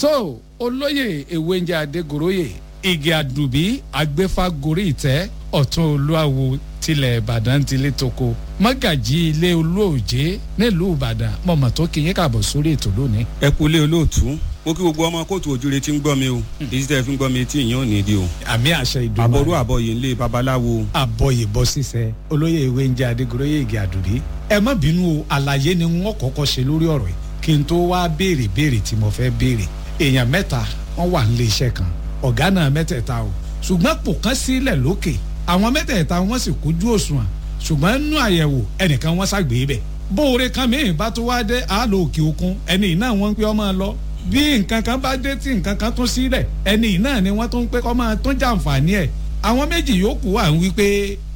tó olóyè ewéńjẹ adégoróyè igi àdùbí agbéfágorí ìtẹ́ ọ̀tún olúwawo tilẹ̀ ìbàdàn tilẹ̀ toko mọ́gàjì ilé olóòjé nílùú ìbàdàn mọ̀mọ́ tó kí yín kàbọ̀ sórí ètò lónìí. ẹ kú lé olóòtú mo kí gbogbo ọmọ kóòtù ojúre tí ń gbọ́ mi o èyí tẹ́ fi ń gbọ́ mi tí ìyẹn ò ní di o. àmì àṣẹ ìdùnnú. àbọ̀rú àbọ̀yè ńlẹ̀ babaláwo. àbọ̀yè bọ́ sísẹ olóyè ewéńjẹ adégoróyè igi àdùbí ẹ má bínú o àlàyé ni wọn kọ́kọ́ ṣe lórí ọ̀rọ̀ yìí kí n tó wá béèrè béèrè tí mo fẹ́ béèrè èèyàn mẹ́ta wọ́n wà nílé iṣẹ́ kan ọ̀gá náà mẹ́tẹ̀ẹ̀ta o ṣùgbọ́n pò kán sílẹ̀ lókè àwọn mẹ́tẹ̀ẹ̀ta wọ́n sì kójú òṣùwọ̀n ṣùgbọ́n nínú àyẹ̀wò ẹnìkan wọ́n ṣàgbé bẹ̀ bóore kan mìíràn bá tó wá dé àálò òkè òkun ẹni náà wọ́n ń pé ọmọ lọ bí nǹkan kan bá dé tí nǹkan kan tún sílẹ̀ ẹni náà ni wọ́n tún ń pé kọ́ máa tún jàǹfààní ẹ̀ àwọn méjì yòókù wà ń wí pé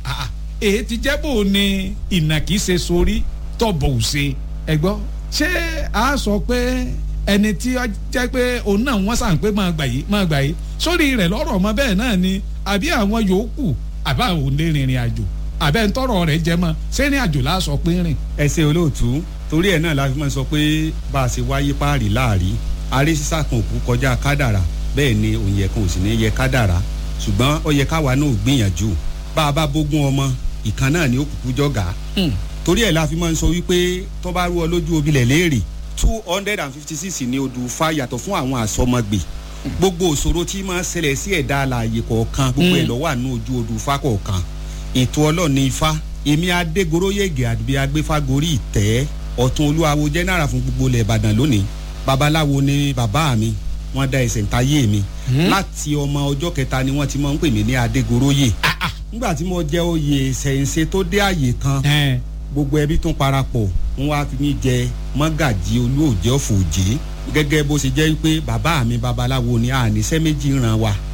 èyí ti jẹ́ bò ní ìnàkí ṣe sórí tọ̀bọ̀ ò ṣe ẹ gbọ́ ṣé a sọ pé ẹni tí ó jẹ́ pé òun náà wọ́n sàn pé máa gbà yìí máa gbà yìí sórí rẹ̀ lọ́rọ̀ ọmọ bẹ́ẹ̀ náà ni àbí àwọn yòókù àbá òun lè rìnrìn àjò àbẹ́ ń tọrọ rẹ̀ jẹ mọ́ sẹ́rìn àjò la sọ pé rìn. ẹ ṣe olóòtú torí ẹ náà la fi máa sọ pé bá a ṣe wáyé páàrí láàrí aré sísá kan òkú kọjá kádàrà bẹ́ẹ̀ ni òun yẹ kan ò sì ní yẹ kádàrà ṣùgbọ́n ó yẹ káwa náà gbìyànjú bá a bá bógún ọmọ ìkan náà ni ó kúkú jọ̀gá torí ẹ̀ la fi máa ń sọ wípé tó bá rú ọ lójú obilẹ̀ léèrè two hundred and fifty six ni odù fa yàtọ̀ fún àwọn àsọmọgbè gbogbo òṣòro tí máa ń ṣẹlẹ̀ sí ẹ̀dá alààyè kọ̀ọ̀kan gbogbo ẹ̀ lọ́wọ́ àánú ojú odù fa kọ̀ọ̀kan ètò ọlọ́ọ̀ni ifá èmi adégoróyègè àdúgbò agbéfágorí ìtẹ́ ọ̀tún olúwawo jẹ́nàrà fún gbogbo ilẹ̀ ìbàdàn lónìí babaláwo ni bàbá mi wọ́n dá ẹsẹ̀ ntayé mi láti ọmọ ọjọ́ kẹta ni wọ́n ti máa ń pè mí ní adégoróyè nígbà tí mo jẹ́ oyè ṣẹ̀ǹṣẹ̀ tó dé àyè kan gbogbo ẹbí tún parapọ̀ wọ́n wá fi mí jẹ mọ́gàjì olóòjẹ́ òfòjé gẹ́gẹ́ bó ṣe jẹ́ pé bàbá mi babaláwo ni àníṣẹ́ méjì ràn wá